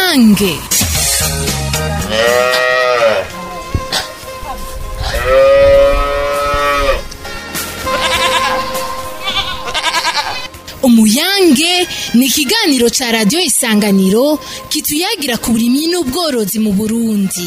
umuyange umuyange ni ikiganiro ca radiyo isanganiro kituyagira ku burimyi n'ubworozi mu burundi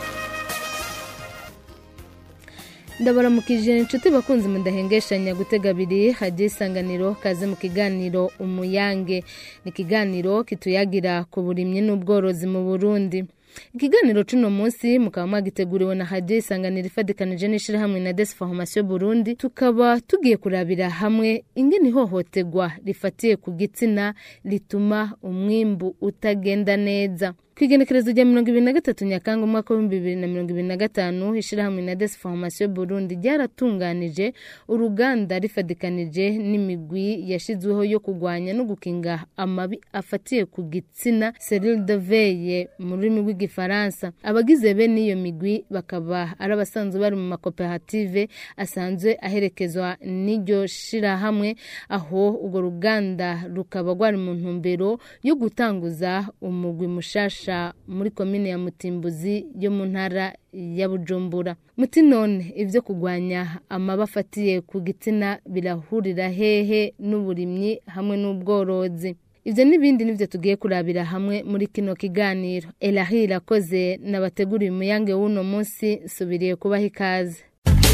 ndabaramukije inshuti bakunzi mudahengeshanya gutega abiri hajya isanganiro kaze mu kiganiro umuyange ni ikiganiro kituyagira ku burimyi n'ubworozi mu burundi ikiganiro c'uno munsi mukaba mwagiteguriwe na hadiyo isanganiro ifadikanije n'ishirahamwe na desi formation burundi tukaba tugiye kurabira hamwe ingene ihohoterwa rifatiye ku gitsina rituma umwimbu utagenda neza kwigenekerezo rya mirongo ibiri na gatatu nyakanga umwaka w'ibihumbi bibiri na mirongo ibiri na gatanu ishirahamwe na desi formation burundi ryaratunganije uruganda rifadikanije n'imigwi yashizweho yo kurwanya no gukinga amabi afatiye ku gitsina serile de veye mu rurimi rw'igifaransa abagize bene iyo migwi bakaba ari abasanzwe bari mu makoperative asanzwe aherekezwa n'iryo shirahamwe aho urwo ruganda rukaba rwari mu ntumbero yo gutanguza umugwi mushasha muri komine ya mutimbuzi yo mu ntara ya bujumbura muti none ibyo kurwanya amaba afatiye ku gitsina birahurira hehe n'uburimyi hamwe n'ubworozi ibyo n'ibindi nibyo tugiye kurabira hamwe muri kino kiganiro erahi irakoze nabateguriye umuyange w'uno munsi nsubiriye kubaha ikaze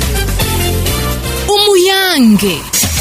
umuyange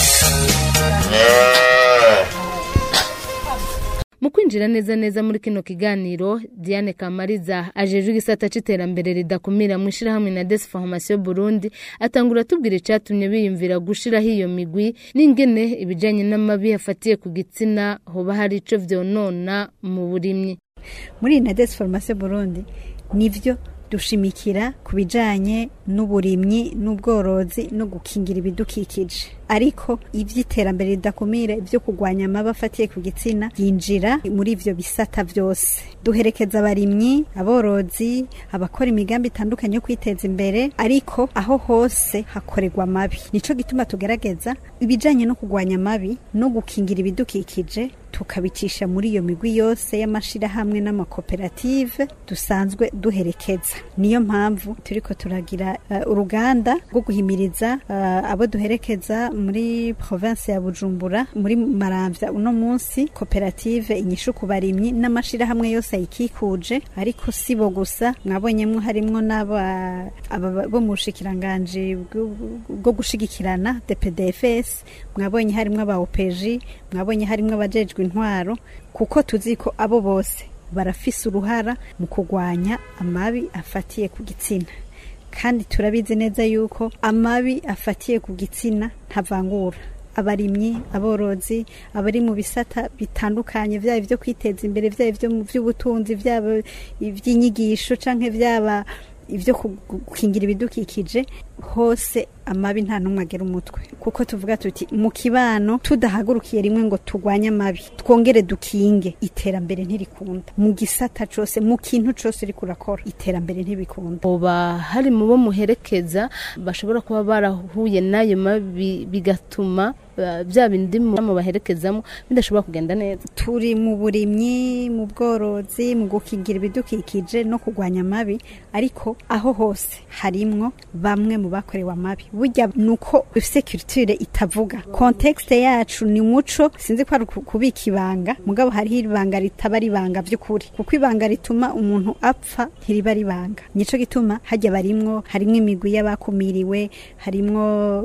mu kwinjira neza neza muri kino kiganiro diane kamariza ajejwe igisata c'iterambere ridakumira mu ishirahamwe na desi formation burundi atangura atubwira icatumye biyumvira gushiraho iyo migwi n'ingene ibijanye n'amabi afatiye ku gitsina hoba hari ico vyonona mu burimyi muri na desi formation burundi nivyo dushimikira ku bijanye n'uburimyi n'ubworozi no gukingira ibidukikije ariko ivy'iterambere ridakumira ivyo kurwanya amaba afatiye ku gitsina yinjira muri ivyo bisata vyose duherekeza abarimyi aborozi abakora imigambi itandukanye yo kwiteza imbere ariko aho hose hakorerwa amabi nico gituma tugerageza ibijanye no kurwanya amabi no gukingira ibidukikije tukabicisha muri iyo migwi yose y'amashirahamwe n'amakoperative dusanzwe duherekeza niyo mpamvu turiko turagira uh, uruganda rwo guhimiriza uh, abo duherekeza muri province ya Bujumbura muri Maramvya uno munsi koperative inyishu ku barimyi n'amashirahamwe yose ayikikuje ariko sibo gusa mwabonyemwo harimwo n'aba bo mu bushikiranganje bwo gushigikirana DPDFS mwabonye harimwo aba OPG mwabonye harimwo abajejwe intwaro kuko tuzi ko abo bose barafise uruhara mu kurwanya amabi afatiye ku gitsina kandi turabizi neza yuko amabi afatiye ku gitsina ntavangura abarimyi aborozi abari mu bisata bitandukanye byaba ibyo kwiteza imbere byaba ibyo mu by'ubutunzi byaba iby'inyigisho canke byaba ibyo gukingira ibidukikije hose amabi nta n'umwe agera umutwe kuko tuvuga tuti mu kibano tudahagurukiye rimwe ngo turwanye amabi twongere dukinge iterambere ntirikunda mu gisata cose mu kintu cose uriko urakora iterambere ntibikunda hoba hari mu bo muherekeza bashobora kuba barahuye n'ayo mabi bigatuma bya bindi mu baherekezamo bidashobora kugenda neza turi mu burimyi mu bworozi mu gukingira ibidukikije no kurwanya amabi ariko aho hose harimwo bamwe mu bakorewe amabi burya nuko ufise culture itavuga context yacu ni muco sinzi ko ari kubika ibanga mugabo hariho ibanga ritaba ribanga by'ukuri kuko ibanga rituma umuntu apfa ntiriba ribanga nico gituma hajya barimwo harimwo imigwi y'abakumiriwe harimwo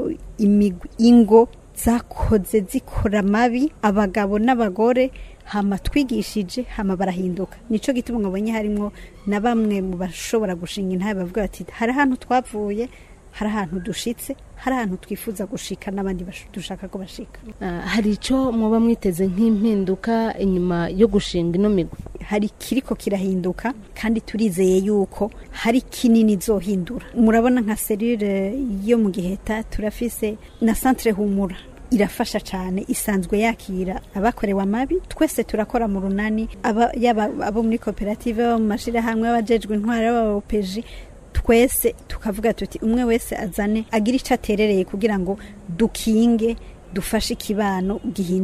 imigwi ingo zakoze zikora amabi abagabo n'abagore hama twigishije hama barahinduka nico gituma mwabonye harimwo na bamwe mu bashobora gushinga intabe bavuga bati hari ahantu twavuye hari ahantu dushitse hari ahantu twifuza gushika n'abandi dushaka ko bashika hari icyo muba mwiteze nk'impinduka inyuma yo gushinga ino migwi hari kiriko kirahinduka kandi turizeye yuko hari kinini zohindura murabona nka serire yo mu giheta turafise na centre humura irafasha cyane isanzwe yakira abakorewe amabi twese turakora mu runani yaba abo muri koperative abo mu mashyirahamwe abajejwe intwara b'abapeji twese tukavuga tuti umwe wese azane agira icyo aterereye kugira ngo dukinge dufashe ikibano gihinduke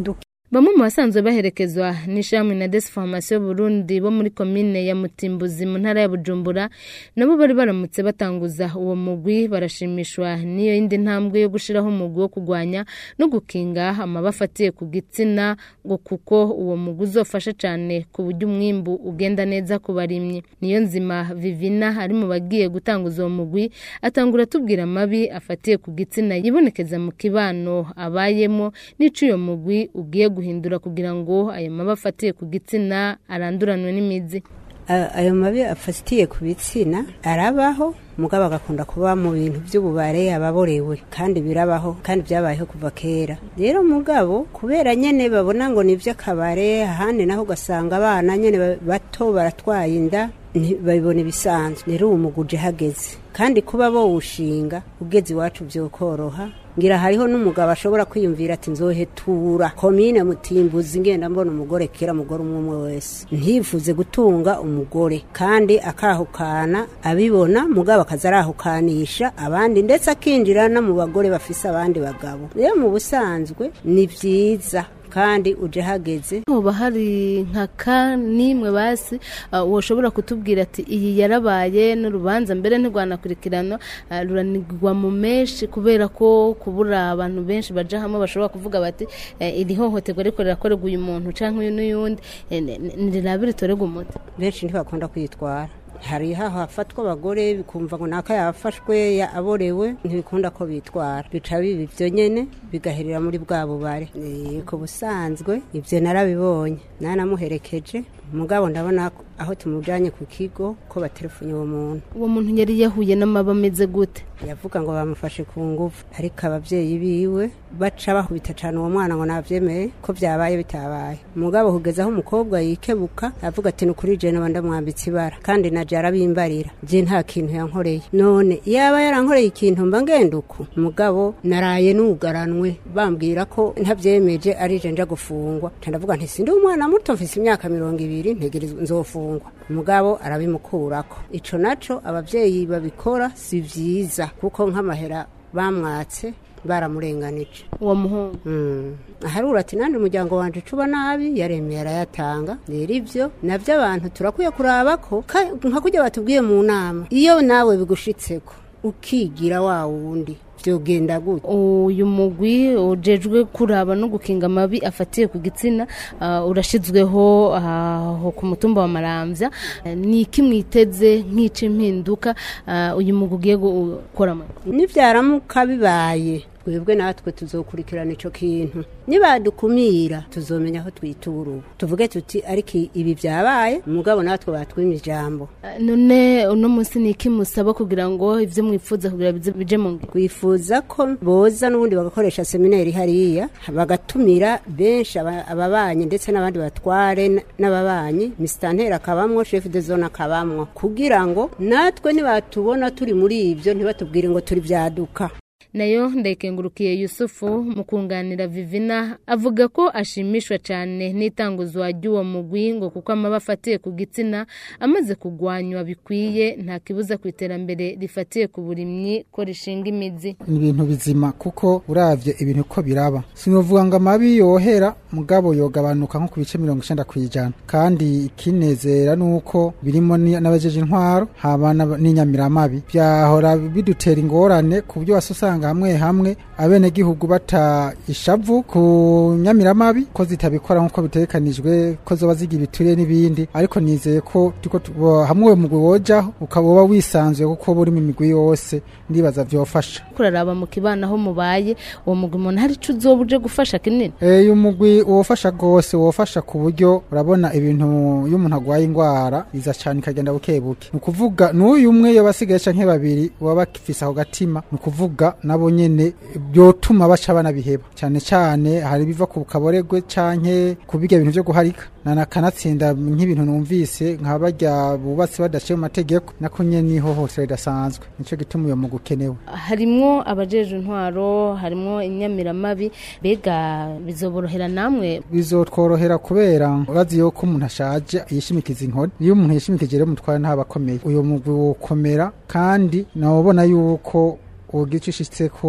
bamwe mu basanzwe baherekezwa n'ishami na Desformation Burundi bo muri komine ya Mutimbuzi mu ntara ya Bujumbura nabo bari baramutse batanguza uwo mugwi barashimishwa n'iyo yindi ntambwe yo gushiraho umugwi wo kugwanya no gukinga amaba afatiye ku gitsina ngo kuko uwo mugwi uzofasha cane ku buryo umwimbu ugenda neza ku barimyi niyo nzima Vivina ari mu bagiye gutanguza uwo mugwi atangura tubwira amabi afatiye ku gitsina yibonekeza mu kibano abayemo n'ico uyo mugwi ugiye guhindura kugira ngo ayo mabi afatiye ku gitsina aranduranwe n'imizi ayo mabi afatiye ku bitsina arabaho mugabo agakunda kuba mu bintu by'ububare ababorewe kandi birabaho kandi byabayeho kuva kera rero mugabo kubera nyene babona ngo ni iby'akabare ahandi naho ugasanga abana nyene bato baratwaye inda babibona ibisanzwe rero uwo muguje hageze kandi kuba bowushinga ugeze iwacu byokoroha ngira hariho n'umugabo ashobora kwiyumvira ati nzohetura komine mutimbuzi ngenda mbona umugore kera mugore umwe umwe wese ntifuze gutunga umugore kandi akahukana abibona mugabo akaza arahukanisha abandi ndetse akinjira no mu bagore bafise abandi bagabo rero mu busanzwe ni byiza kandi uje hageze hoba hari nka ka nimwe basi woshobora kutubwira ati iyi yarabaye n'urubanza mbere ntirwanakurikirana ruranigwa mu menshi kubera ko kubura abantu benshi baja hamwe bashobora kuvuga bati iri hohoterwa ariko rirakorerwa uyu muntu cyangwa uyu n'uyundi ntirirabe ritorerwa umuti benshi ntibakunda kwitwara hari haho hafatwa abagore bikumva ngo naka yafashwe aborewe ntibikunda ko bitwara bica biba ibyo nyene bigaherera muri bwa bubare ku busanzwe ibyo narabibonye nanamuherekeje mugabo ndabona aho tumujanye ku kigo ko baterefunye uwo muntu uwo muntu yari yahuye n'amaba ameze gute yavuga ngo bamufashe ku ngufu ariko ababyeyi biwe baca bakubita cyane uwo mwana ngo nabyemeye ko byabaye bitabaye umugabo kugeza aho umukobwa yikebuka avuga ati ni ukuri jene wenda mwambitse ibara kandi na jara bimbarira je nta kintu yankoreye none yaba yarankoreye ikintu mba ngenda uku umugabo naraye nugaranwe bambwira ko ntabyemeje ari je nja gufungwa ndavuga nti sindi umwana muto mfise imyaka mirongo ibiri ntegerezwa nzofungwa umugabo arabimukurako ico naco abavyeyi babikora si vyiza kuko nk'amahera bamwatse baramurenganije uwo muhungu aharura ati nandi umuryango wanje ucuba nabi yaremeye arayatanga rero ibyo nabyo abantu turakwiye kuraba ko nka kujya batubwiye mu nama iyo nawe bigushitseko ukigira wa wundi byogenda gute uyu mugwi ujejwe kuraba no gukinga amabi afatiye ku gitsina urashizweho aho ku mutumba wa maramvya ni iki mwiteze nk'ica impinduka uyu mugwi ugiye gukoramo nibyaramuka bibaye twebwe natwe tuzokurikirana ico kintu nibadukumira tuzomenya aho twitura ubu tuvuge tuti ariko ibi byabaye umugabo natwe batwima ijambo none uno munsi ni iki musaba kugira ngo ivyo mwifuza kugira bije mu ngiro twifuza ko boza n'ubundi bagakoresha seminari hariya bagatumira benshi ababanyi ndetse n'abandi batware n'ababanyi misitanteri akabamwo chef de zone akabamwo kugira ngo natwe nibatubona turi muri ibyo ntibatubwire ngo turi byaduka nayo ndayikengurukiye yusufu mu kunganira vivina avuga ko ashimishwa cyane n'itanguzwa ry'uwo mugwi ngo kuko amaba afatiye ku gitsina amaze kugwanywa bikwiye nta kibuza ku iterambere rifatiye ku burimyi ko rishinga imizi ni ibintu bizima kuko uravye ibintu ko biraba sinovuga ngo amabi yohera mugabo yogabanuka nko ku bice mirongo icenda kw'ijana kandi ikinezera nuko birimo n'abajeje intwaro haba n'inyamiramabi byahora bidutera ingorane ku buryo wasanga hamwe hamwe abenegihugu bata ishavu ku nyamiramabi ko zitabikora nk'uko bitegekanijwe ko zoba zigira ibituriye n'ibindi ariko nizeye ko hamwe uwo mugwi wojaho ukaba uba wisanzuye kuko buri mu migwi yose ndibaza vyofasha kuraraba mu kibana aho mubaye uwo mugwi umuntu hari ico uzoba uje gufasha kinini uyu mugwi wofasha rwose wofasha ku buryo urabona ibintu iyo umuntu agwaye ingwara iza cane ikagenda buke buke ni ukuvuga n'uyu umwe yoba asigaye canke babiri baba bakifise ako gatima ni ukuvuga nabo nyene byotuma baca banabiheba cyane cyane hari biva ku kaboregwe canke ku bijya bintu byo guharika nanakanatsinda nk'ibintu numvise nka barya bubatse badaciye mu mategeko nako nyene niho hose ridasanzwe nico gituma uyo mugu ukenewe harimwo abajeje intwaro harimwo inyamiramabi mbega bizoborohera namwe bizotworohera kubera urazi yuko umuntu ashaje yishimikiza inkoni iyo umuntu yishimikije rero mutwara ntaba akomeye uyo mugwi wokomera kandi nawubona yuko ugira icyo ushitseko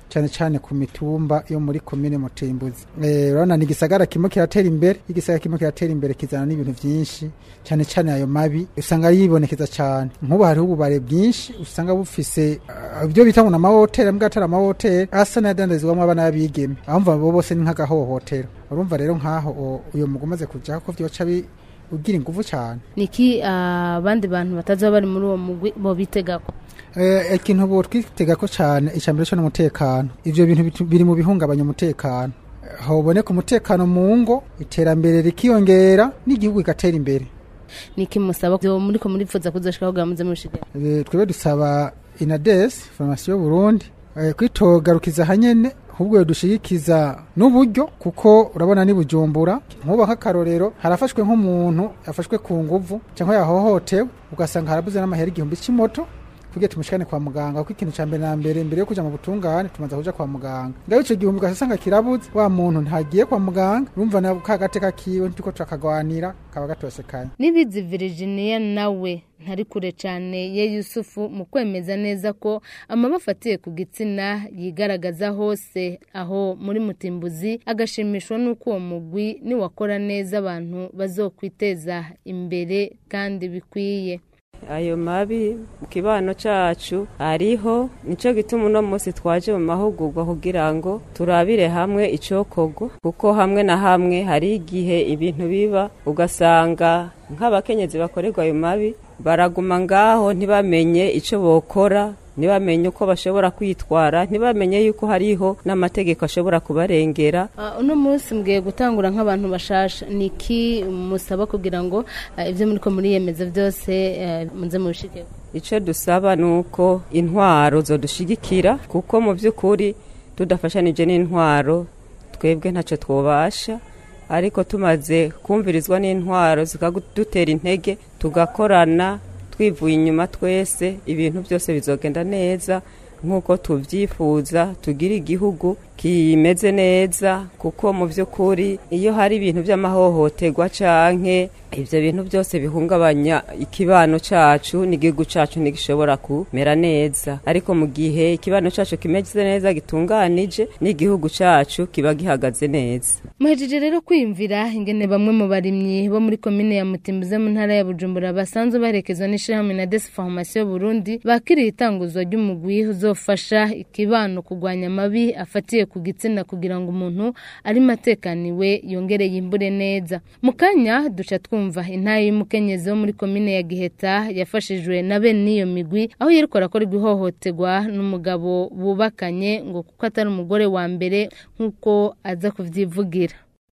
cyane cyane ku mitumba yo muri komine mutimbuzi Eh, urabona ni igisagara kimwe kiratera imbere iyo igisagara kimwe kiratera imbere kizana n'ibintu byinshi cyane cyane ayo mabi usanga yibonekeza cyane nk'ubu hariho ububare bwinshi usanga bufise ah, ibyo bita ngo ni amahoteli mbwa atari amahoteli asa n'ayadandarizwamo abana b'abigeme abumva bo bose ni nk'agahohotero urumva rero nk'aho o- uyo mugu umaze kujaho ko vyoca bi- ugira inguvu cyane niki abandi bantu bataza bari muri uwo mugwi bo bitegako Eh, ikintu bo twitega ko cyane icambere cyo n'umutekano ivyo bintu bitu- biri mu bihungabanya umutekano Eh, hoboneka umutekano mu ngo iterambere rikiyongera n'igihugu kigatera imbere niki musaba byo muri ko murifuza kuzoshikaho gamuze mushigera Eh, twebwe dusaba inades formation Burundi eh, kwitogarukiza hanyene ahubwo dushigikiza n'uburyo kuko urabona ni bujumbura nkuba nk'akarorero harafashwe nk'umuntu yafashwe ku nguvu cyangwa yahohotewe ugasanga harabuze n'amahera igihumbi cy'imoto kugira tumushikane kwa muganga kuko ikintu ca mbere na mbere mbere yo kuja mu butungane tumaze kuja kwa muganga ngaho ico gihumbi ugasanga kirabuze wa muntu ntagiye kwa muganga urumva na ka gateka kiwe turiko turakagwanira kaba gatosekanye nibizi Virginia nawe ntari kure cyane ye Yusufu mu kwemeza neza ko amaba afatiye ku gitsina yigaragaza hose aho muri mutimbuzi agashimishwa n'uko uwo mugwi niwakora neza abantu bazokwiteza imbere kandi bikwiye ayo mabi mu kibano cacu ariho nico gituma uno munsi twaje mu mahugurwa kugira ngo turabire hamwe icokorwa kuko hamwe na hamwe hari igihe ibintu biba ugasanga nk'abakenyezi bakorerwa ayo mabi baraguma ngaho ntibamenye ico bokora ntibamenye uko bashobora kwitwara ntibamenye yuko hariho n'amategeko ashobora kubarengera Ah, uno munsi mbwiye gutangura nk'abantu bashasha niki musaba kugira ngo ah, ibyo muri ko muriyemeza byose eh, muze mubishike icyo dusaba ni uko intwaro zodushigikira kuko mu by'ukuri tudafashanije n'intwaro twebwe ntacyo twubasha ariko tumaze kumvirizwa n'intwaro zikadutera intege tugakorana twivuye inyuma twese ibintu byose bizogenda neza nk'uko tubyifuza tugira igihugu kimeze neza kuko mu by'ukuri iyo hari ibintu by'amahohoterwa canke ibyo bintu byose bihungabanya ikibano cacu n'igihugu cacu ntigishobora kumera neza ariko mu gihe ikibano cacu kimeze neza gitunganije n'igihugu cacu kiba gihagaze neza muhejeje rero kwiyumvira ingene bamwe mu barimyi bo muri komine ya mutimbuze mu ntara ya bujumbura basanzwe baherekezwa n'ishirahamwe na desi farumasiyo burundi bakiriye itanguzwa ry'umugwi uzofasha ikibano kurwanya amabi afatiye ku gitsina kugira ngo umuntu arimo atekaniwe yongere yimbure neza mu kanya duca twumva intaye y'umukenyezi wo muri komine ya giheta yafashijwe na bene n'iyo migwi aho yeriko arakorerwa ihohoterwa n'umugabo bubakanye ngo kuko atari umugore wa mbere nk'uko aza kuvyivugira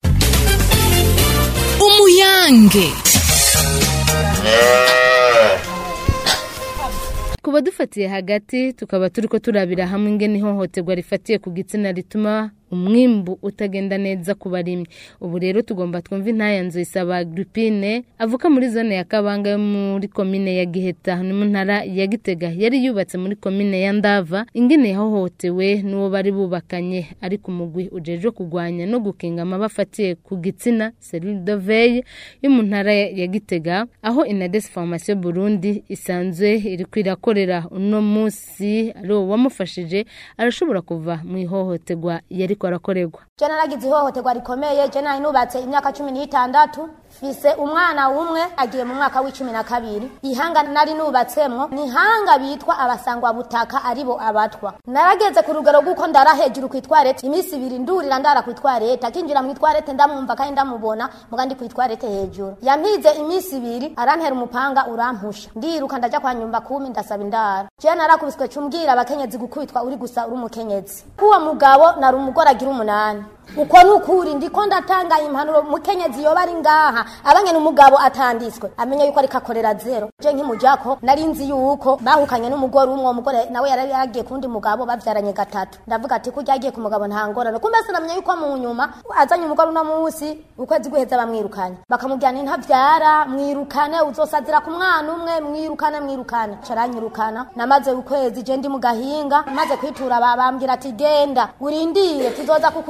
umuyange kuba dufatiye hagati tukaba turiko turabira hamwe ingene ihohoterwa rifatiye ku gitsina rituma umwimbu utagenda neza ku barimyi ubu rero tugomba twumva intaya nzu isaba Agripine avuka muri zone ya Kabanga yo muri komine ya Giheta ni mu ntara ya Gitega yari yubatse muri komine ya Ndava ingene yahohotewe n'uwo bari bubakanye ariko umugwi ujejwe kugwanya no gukinga amabafatiye ku gitsina Cellule de Veille yo mu ntara ya Gitega aho Inades Formation Burundi isanzwe iri kwirakorera uno munsi ari uwo wamufashije arashobora kuva mu ihohoterwa yari ariko arakorerwa je naragize ihohoterwa rikomeye je nari nubatse imyaka cumi n'itandatu fise umwana umwe agiye mu mwaka w'icumi na kabiri ihanga nari nubatsemwo ni ihanga bitwa abasangwa butaka aribo abatwa narageze ku rugero rw'uko ndara hejuru ku itwarete iminsi ibiri ndurira ndara ku itwarete akinjira mu itwarete ndamwumva kandi ndamubona muga ndi ku itwarete hejuru yampize iminsi ibiri arantera umupanga urampusha ndiruka ndaja kwa nyumba kumi ndasaba indara je narakubiswe cumbwira abakenyezi gukubitwa uri gusa uri umukenyezi kuwo mugabo nari umugore agira umunani uko nukuri ndiko ndatanga impanuro mukenyezi yoba ari ngaha abanye umugabo atanditswe amenye yuko ariko akorera zero je nkimujako nari nzi yuko bahukanye n'umugore umwe umugore nawe yari yagiye kundi mugabo bavyaranye gatatu ndavuga ati kurya agiye ku mugabo nta ngorane kumbe sinamenye yuko mu nyuma azanye umugore uno munsi ukwezi guheza bamwirukanye bakamubwira ni ntavyara mwirukane uzosazira ku mwana umwe mwirukane mwirukane caranyirukana namaze ukwezi je ndi mu gahinga maze kwitura babambwira ati genda urindire tuzoza kukugendera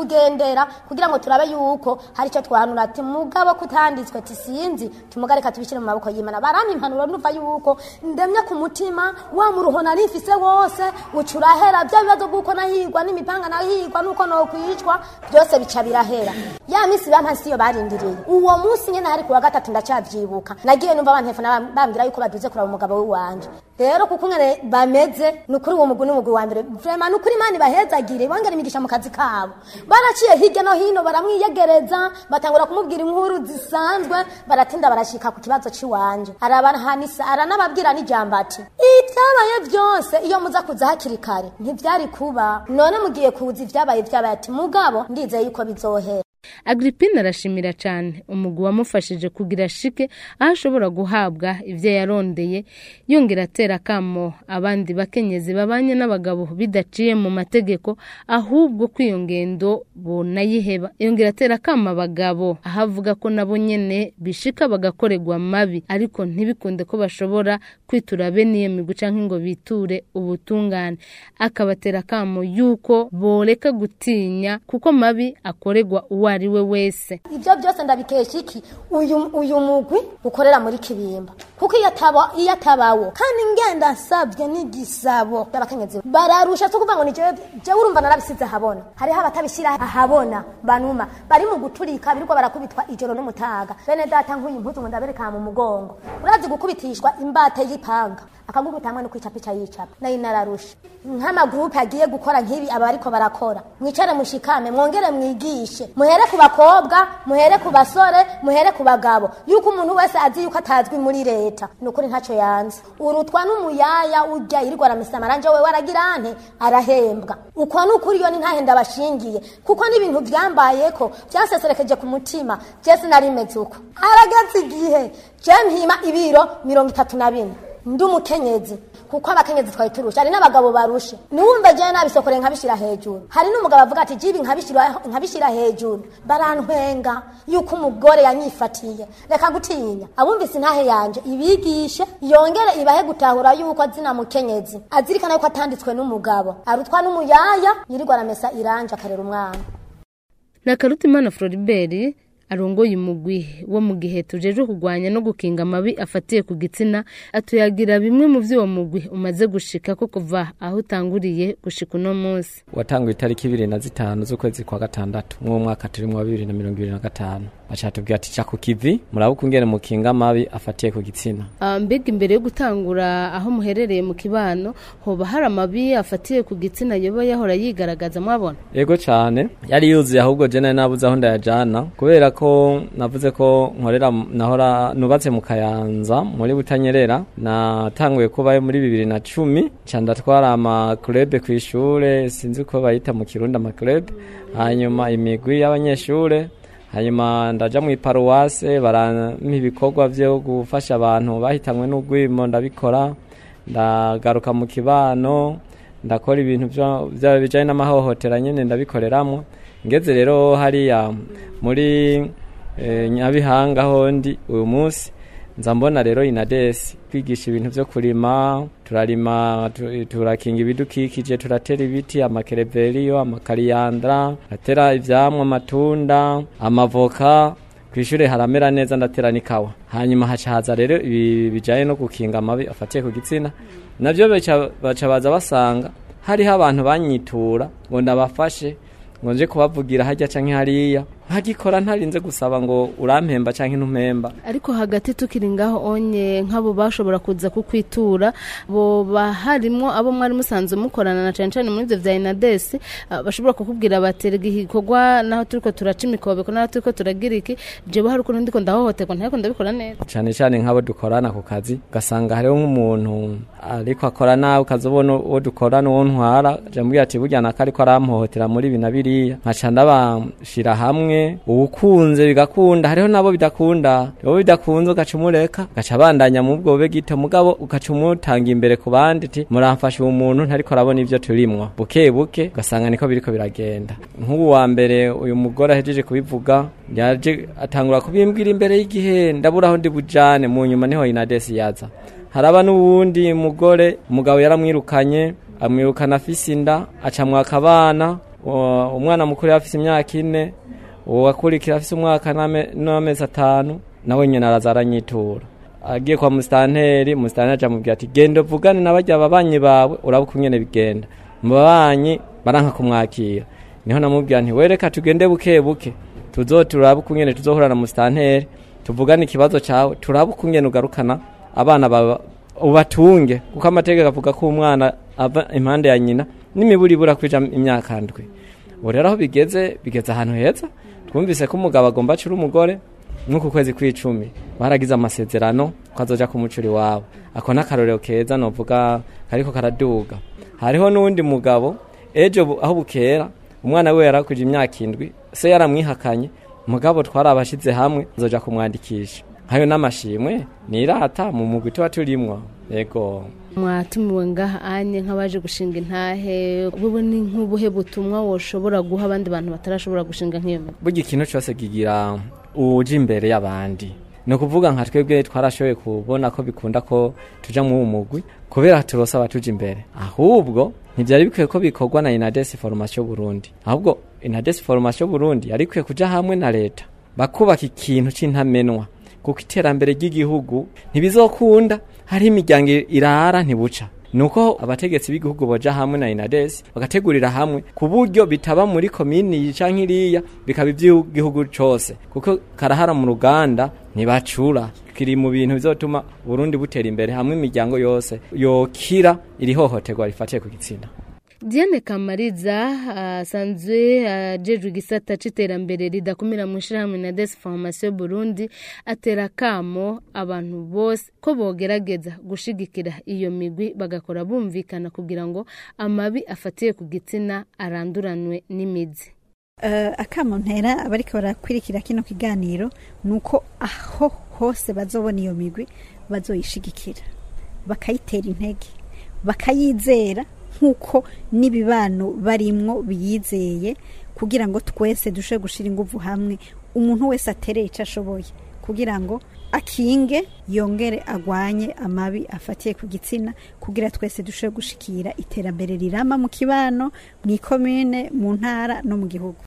turondera kugira ngo turabe yuko hari icyo twahanura ati mugabo kutanditswe tisinzi tumugareka tubishyire mu maboko y'imana barampa impanuro numva yuko ndemye ku mutima wa muruho nari mfise wose ucurahera bya bibazo bw'uko nahigwa n'imipanga nahigwa n'uko nokwicwa byose bica birahera ya minsi bampa siyo barindiriye uwo munsi nyene hari kuwa gatatu ndacavyibuka nagiye numva bantefona bambwira yuko baduze kuraba umugabo w'iwanje rero kuko ngene bameze ni ukuri uwo mugwi n'umugwi wa mbere vrema ni ukuri imana ibahezagire bongera imigisha mu kazi kabo baraciye hirya no hino baramwiyegereza batangura kumubwira inkuru zisanzwe baratinda barashika ku kibazo c'iwanje arabahanisa aranababwira n'ijambo ati ibyabaye byose iyo muza kuza hakiri kare ntivyari kuba none mugiye kuza ivyabaye vyabaye ati mugabo ndizeye yuko bizohera Agripine arashimira cyane umugwi wamufashije kugira shike aho ashobora guhabwa ibyo yarondeye yongera atera akamo abandi bakenyezi babanye n'abagabo bidaciye mu mategeko ahubwo ko iyo ngendo bonayiheba yongera atera akamo abagabo aho avuga ko nabo nyene bishika bagakorerwa mabi ariko ntibikunde ko bashobora kwitura bene iyo migwi canke ngo biture ubutungane akabatera akamo yuko boreka gutinya kuko mabi akorerwa uwo ari we wese ibyo byose ndabikesha iki uyu uyu mugwi ukorera muri kibimba kuko iyo ataba iyo atabawo kandi ngenda nsabye n'igisabo y'abakenyezi bararusha cyo kuvuga ngo ni jewe jewe urumva narabisize ahabona hariho abatabishyira ahabona banuma bari mu guturika birirwa barakubitwa ijoro n'umutaga bene data nk'uyu mpuzu ngo ndabereka mu mugongo urazi gukubitishwa imbate y'ipanga akagukubita hamwe no kwica pica yicapa nayo nararusha nk'amagurupe agiye gukora nk'ibi aba ariko barakora mwicare mushikame mwongere mwigishe muhere ku bakobwa muhere ku basore muhere ku bagabo yuko umuntu wese azi yuko atazwi muri leta ni ukuri ntacyo yanze urutwa n'umuyaya urya yirirwa aramesa amaranje we waragira nte arahembwa uko ni ukuri iyo ni ntahenda bashingiye kuko n'ibintu byambayeko byaseserekeje ku mutima jesi narimeze uko harageze igihe je mpima ibiro mirongo itatu na bine ndi umukenyezi kuko abakenyezi twari turusha hari n'abagabo barushe niwumve jewe nabisokore nkabishira hejuru hari n'umugabo avuga ati jibi nkabishira nkabishira hejuru barantwenga yuko umugore yanyifatiye reka gutinya abumvise intahe yanje ibigishe yongere ibahe gutahura yuko azina mukenyezi azirikana yuko atanditswe n'umugabo arutwa n'umuyaya yirirwa aramesa iranje akarera umwana na Karutimana Floribert arongoye umugwi wo mu gihe tujeje kurwanya no gukinga amabi afatiye ku gitsina atuyagira bimwe mu vy'uwo mugwi umaze gushika ko kuva aho utanguriye gushika uno munsi watanguye itariki ibiri na zitanu z'ukwezi kwa gatandatu mw'uwo mwaka turimwo wa bibiri na mirongo ibiri na gatanu bacatubwira ati ca ku kivi murabe ukungene mukinga amabi afatiye ku gitsina Ah, mbega imbere yo gutangura aho muherereye mu kibano hoba hari amabi afatiye ku gitsina yoba yahora yigaragaza mwabona ego cane yari yuzuye ahubwo je nari nabuze aho ndayajana kubera ko navuze ko nkorera nahora nubatse mu kayanza muri butanyerera natanguye kubayo muri bibiri na cumi ca ndatwara amakurebe kw'ishure sinzi ko bayita mu kirundi amakurebe hanyuma imigwi y'abanyeshure hanyuma ndaja mu iparuwase barampa ibikorwa vyo gufasha abantu bahitanwe n'ugwimo ndabikora ndagaruka mu kibano ndakora ibintu vyo- vya bijanye n'amahohotera nyene ndabikoreramwo ngeze rero hariya muri eh, nyabihanga hondi uyu munsi nza mbona rero inadesi kwigisha ibintu vyo kurima turarima tu- turakinga ibidukikije turatera ibiti amakereveriyo amakariyandra turatera ivyamwa amatunda amavoka kw'ishure haramera neza ndatera n'ikawa hanyuma haca haza rero ibi bijanye no gukinga amabi afatiye ku gitsina navyo baca baca baza basanga hariho abantu banyitura ngo ndabafashe ngo nje kubavugira harya canke hariya nkagikora ntarinze gusaba ngo urampemba canke ntumpemba ariko hagati tukiri ngaho onye nk'abo bashobora kuza kukwitura boba harimwo abo mwari musanzwe mukorana na cane cane muri ivyo vya inadesi ah, bashobora kukubwira baterega igikorwa naho turiko turaca imikobeko naho turiko turagira iki jewe hari ukuntu ndiko ndahohoterwa ntariko ndabikora neza cane cane nk'abo dukorana ku kazi ugasanga hariho nk'umuntu ariko akora nawe ukazobona uwo dukorana uwo ntwara jambwira ati burya naka ariko arampohotera muri ibi na biriya nkaca ndabashira hamwe uwukunze bigakunda hariho nabo bidakunda abo bidakunze ugaca umureka ugaca abandanya mu bwo bube gito mugabo ugaca umutanga imbere ku bandi ati muramfasha uwo muntu ntariko arabona ivyo turimwo buke buke ugasanga niko biriko biragenda nk'ubu wa mbere uyu mugore ahejeje kubivuga yaje atangura kubimbwira imbere y'igihe ndabura aho ndi bujane mu nyuma niho inadesi yaza haraba n'uwundi mugore umugabo yaramwirukanye amwirukana afise inda acamwaka abana Uwa- umwana mukuru yari afise imyaka ine uwakurikira afise umwaka n'ame- n'amezi atanu nawe nyene araza aranyitura agiye kwa musitanteri musitanteri aja mubwira ati genda uvugane na barya babanyi bawe uraba uko nyene bigenda mu babanyi baranka kumwakira niho namubwira nti wereka tugende buke buke tuzo turabe uko nyene tuzohura na musitanteri tuvugane ikibazo cawe turabe uko nyene ugarukana abana bawe ubatunge kuko amategeko avuga ko umwana ava impande ya nyina n'imiburi ibura kwija imyaka ndwi ubu rero aho bigeze bigeze ahantu heza twumvise ko umugabo agomba acura umugore nk'uku kwezi kw'icumi baragize amasezerano ko azoja kumucura iwabo ako n'akarorero keza novuga kariko karaduga hariho n'uwundi mugabo ejo bu- aho bukera umwana we yarakwije imyaka indwi se yaramwihakanye mugabo twarabashize hamwe azoja kumwandikisha hayo n'amashimwe nirata mu mugwi tuba turimwo yego mwatumiwe ngaha anye nk'abaje gushinga intahe bubu ni nk'ubuhe butumwa woshobora guha abandi bantu batarashobora gushinga nk'iyo migwi burya ikintu cyose kigira uje imbere y'abandi ni ukuvuga nka twebwe twarashoboye kubona ko bikunda ko tuja mu mugwi kubera turose abatuja imbere ahubwo ntibyari bikwiye ko bikorwa na inades formation burundi ahubwo inades formation burundi yari ikwiye kuja hamwe na leta bakubaka ikintu c'intamenwa kuko iterambere ry'igihugu ntibizokunda hariho imiryango irara ntibuca nuko abategetsi b'igihugu boja hamwe na inades bagategurira hamwe ku buryo bitaba muri komini iyi canke iriya bikaba ivy'igihugu cose kuko karahara mu ruganda ntibacura kiri mu bintu bizotuma Burundi butera imbere hamwe imiryango yose yokira iri hohoterwa rifatiye ku gitsina Diane Kamariza asanzwe ajejwe igisata c'iterambere ridakumira mu ishirahamwe na Des Formation Burundi atera kamo abantu bose ko bogerageza gushigikira iyo migwi bagakora bumvikana kugira ngo amabi afatiye ku gitsina aranduranwe n'imizi. uh, akamo ntera abariko barakwirikira kino kiganiro nuko aho hose bazobona iyo migwi bazoyishigikira bakayitera intege bakayizera nk'uko n'ibibano barimwo biyizeye kugira ngo twese dushe gushira inguvu hamwe umuntu wese atereye icyo ashoboye kugira ngo akinge yongere agwanye amabi afatiye ku gitsina kugira twese dushe gushikira iterambere rirama mu kibano mu ikomine mu ntara no mu gihugu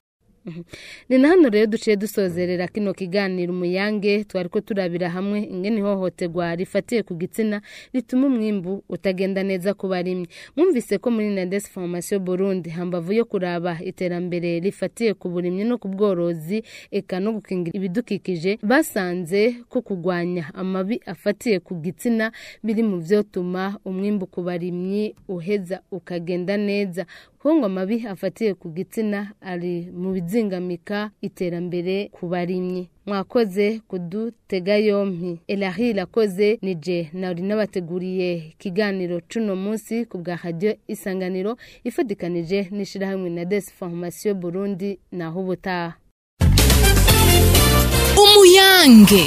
ni na hano rero duciye dusozerera kino kiganiro umuyange twari ko turabira hamwe ingene ihohoterwa rifatiye ku gitsina rituma umwimbu utagenda neza ku barimyi mwumvise ko muri nades formation burundi hambavu yo kuraba iterambere rifatiye ku burimyi no ku bworozi eka no gukingira ibidukikije basanze ko kurwanya amabi afatiye ku gitsina biri mu vyotuma umwimbu ku barimyi uheza ukagenda neza kuko ngo amabi afatiye ku gitsina ari mu bizingamika iterambere ku barimyi mwakoze kudutega yompi elahi irakoze nije nari nabateguriye ikiganiro cuno munsi ku bwa radiyo isanganiro ifatikanije n'ishirahamwe na des formation burundi naho ubutaha umuyange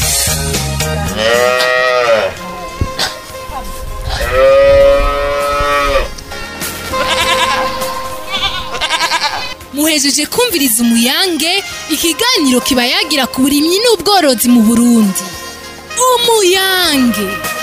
muhejeje kumviriza umuyange ikiganiro kiba yagira ku burimyi n'ubworozi mu burundi umuyange